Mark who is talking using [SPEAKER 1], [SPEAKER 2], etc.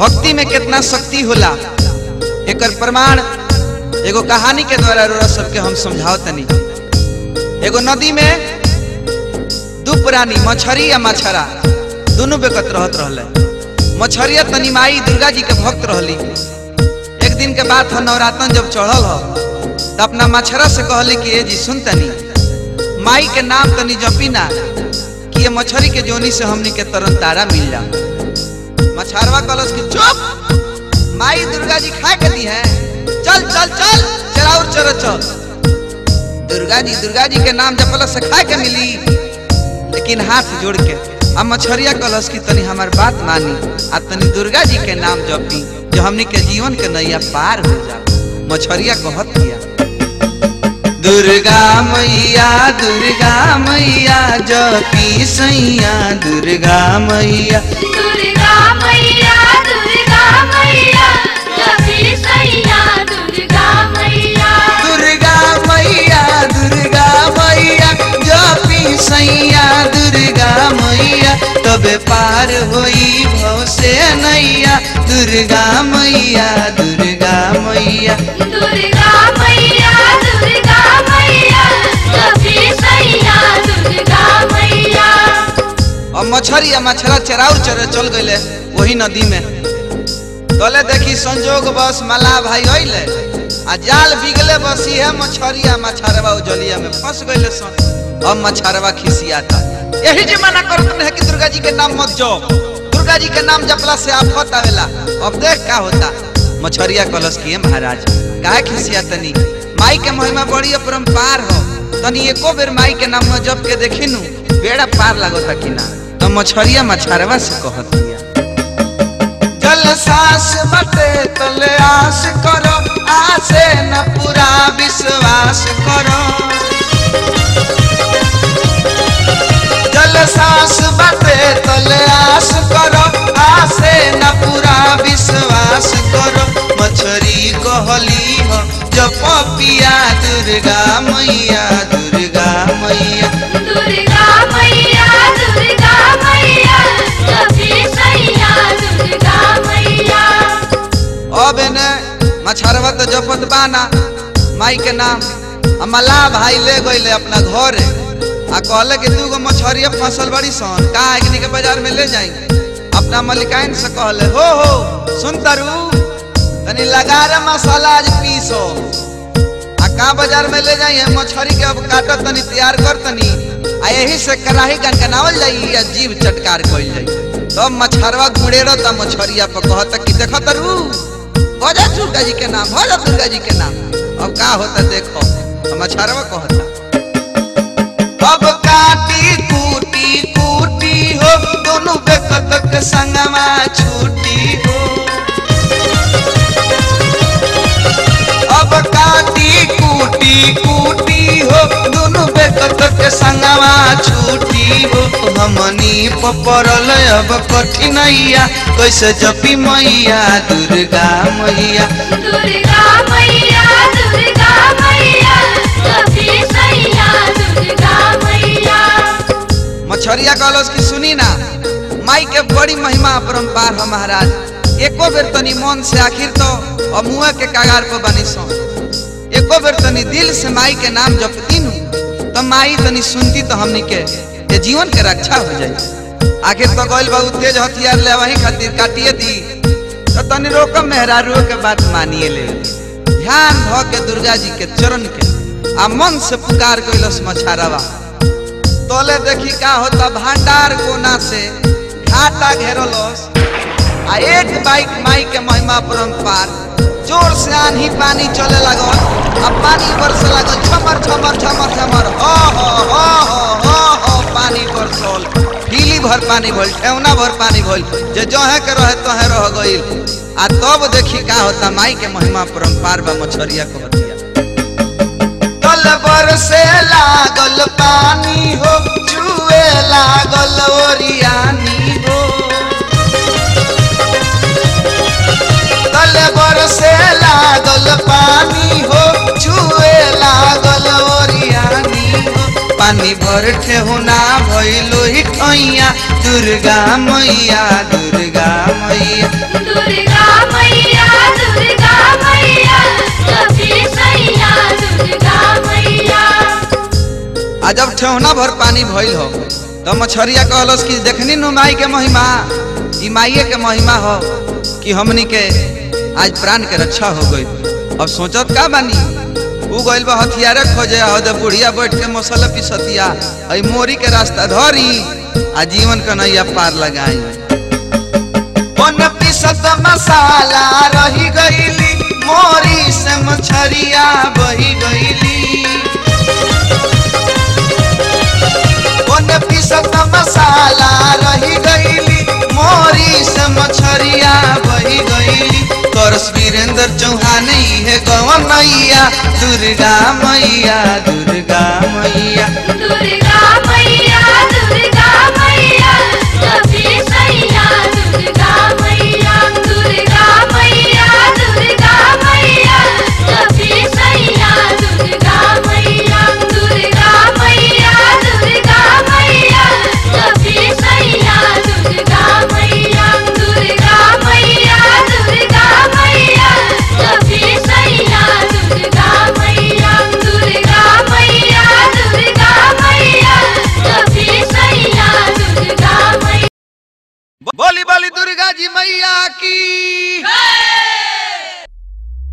[SPEAKER 1] भक्ति में कितना शक्ति होला एकर प्रमाण एगो कहानी के द्वारा रोरा सबके हम समझाओ तनी एगो नदी में दू प्राणी मछरी या मछरा दोनों बेकत रहत रहले मछरिया तनी माई दुर्गा जी के भक्त रहली एक दिन के बाद ह नवरातन जब चढ़ल ह तो अपना मछरा से कहली कि ए जी सुन तनी माई के नाम तनी जपी ना कि ये मछरी के जोनी से हमनी के तरन तारा मिल जा मछरवा कलश की चुप माई दुर्गा जी खा के दी है चल चल चल चराउर चर चल दुर्गा जी दुर्गा जी के नाम जपल से खा के मिली लेकिन हाथ जोड़ के अब मछरिया कलश की तनी हमार बात मानी आ तनी दुर्गा जी के नाम जपी जो हमनी के जीवन के नैया पार हो जा मछरिया कहत किया दुर्गा मैया दुर्गा मैया जपी सैया दुर्गा मैया
[SPEAKER 2] दुर्गा मैया दुर्गा मैया जपी सैया दुर्गा मैया
[SPEAKER 1] दुर्गा मैया दुर्गा मैया जपी सैया दुर्गा मैया तबे पार होई भव से नैया दुर्गा मैया दुर्गा मैया
[SPEAKER 2] दुर्गा मैया दुर्गा मैया जपी सैया दुर्गा मैया
[SPEAKER 1] और मछरी या मछरा चराउर चरे चल गए वही नदी में तले देखी संजोग बस मला भाई अइले आ जाल बिगले बस इहे मछरिया मछरवा उजलिया में फंस गइले सन अब मछरवा खिसियाता यही जे मना करत है कि दुर्गा जी के नाम मत जप दुर्गा जी के नाम जपला से आफत आवेला अब देख का होता मछरिया कलश किए महाराज काहे खिसियातनी माई के महिमा बड़ी अपरंपार हो तनी एको बेर माई के नाम जप के देखिनु बेड़ा पार लागता कि ना तो मछरिया मछरवा से कहत दिया जल सांस बटे तले आस करो आसे न पूरा विश्वास करो जल सांस बटे तले आस करो आसे न पूरा विश्वास करो मछरी कहली हो जप पिया दुर्गा मैया दुर्गा मैया
[SPEAKER 2] दुर्गा मैया दुर्गा मैया जपी सैया दुर्गा मैया
[SPEAKER 1] अब ने मछरवा तो जपत बाना माई के नाम आ मल्लाह भाई ले गईले अपना घरे आ कहले कि दूगो मछरिया फसल बड़ी सन का एकनी के बाजार में ले जाई अपना मलिकाइन से कहले हो हो सुन तारू तनी लगा रे मसाला आज पीसो आ का बाजार में ले जाई है मछरी के अब काटत तनी तैयार कर तनी आ यही से कढ़ाई गनगनावल जाई या जीव चटकार कइल जाई तब मछरवा गुड़ेरो त मछरिया पर कहत कि देख तरू भजा दुर्गा जी के नाम भजा दुर्गा जी के नाम अब का होता देखो हम मछरवा कहता अब काटी कूटी कूटी हो दोनों बेकत के संगमा छूटी हो अब काटी कूटी कूटी हो दोनों बेकत के संगमा छूटी हो हमनी पपरल अब कठिनैया कैसे जपी मैया दुर्गा मैया
[SPEAKER 2] दुर्गा मैया दुर्गा मैया जपी सैया दुर्गा मैया
[SPEAKER 1] मछरिया कलश की सुनी ना माई के बड़ी महिमा अपरंपार है महाराज एको बेर तनी मन से आखिर तो और मुँह के कागार पर बनी सो एको बेर तनी दिल से माई के नाम जपती नु तो माई तनी सुनती तो हमनी के ये जीवन के रक्षा हो जाए आखिर तो गइल बहुत तेज हथियार ले वही खातिर काटिए दी तो तनी रोकम मेहरारू के बात मानिए ले ध्यान भ के दुर्गा जी के चरण के आ मन से पुकार कैलस मछारवा तोले देखी का होता भांडार कोना से घाटा घेरलस आ एक बाइक माई के महिमा परम्पार जोर से आंधी पानी चले लगल आ पानी बरसे लगल छमर छमर छमर छमर हो हो हो हो हो हो पानी बरसल ढीली भर पानी भइल ठेवना भर पानी भइल जे जहे के रहे तहे रह गइल आ तब देखी का होता माई के महिमा परम्पार बा मछरिया कहतिया तल बरसे लागल पानी हो जुए लागल ओरियानी हो तल बरसे लागल पानी हो जुए लागल ओरियानी हो पानी भर ठेहुना भइलो ही ठैया दुर्गा मैया दुर्गा मैया
[SPEAKER 2] दुर्गा मैया दुर्गा मैया सखी सैया दुर्गा मैया
[SPEAKER 1] आ जब ठेहुना भर पानी भइल हो तो मछरिया कहलस कि देखनी नु माई के महिमा ई माइये के महिमा हो कि हमनी के आज प्राण के रक्षा हो गई अब सोचत का बानी उ गइल बा हथियारे खोजे हो दे बुढ़िया बैठ के मसल पिसतिया आई मोरी के रास्ता धरी आ जीवन के नैया पार लगाई पन पिसत मसाला रही गईली मोरी से मछरिया बही गईली कोन पिसत मसाला रही गईली मोरी से मछरिया बही गईली करस वीरेंद्र चौहान है गवन मैया दुर्गा मैया दुर्गा मैया
[SPEAKER 2] दुर्गा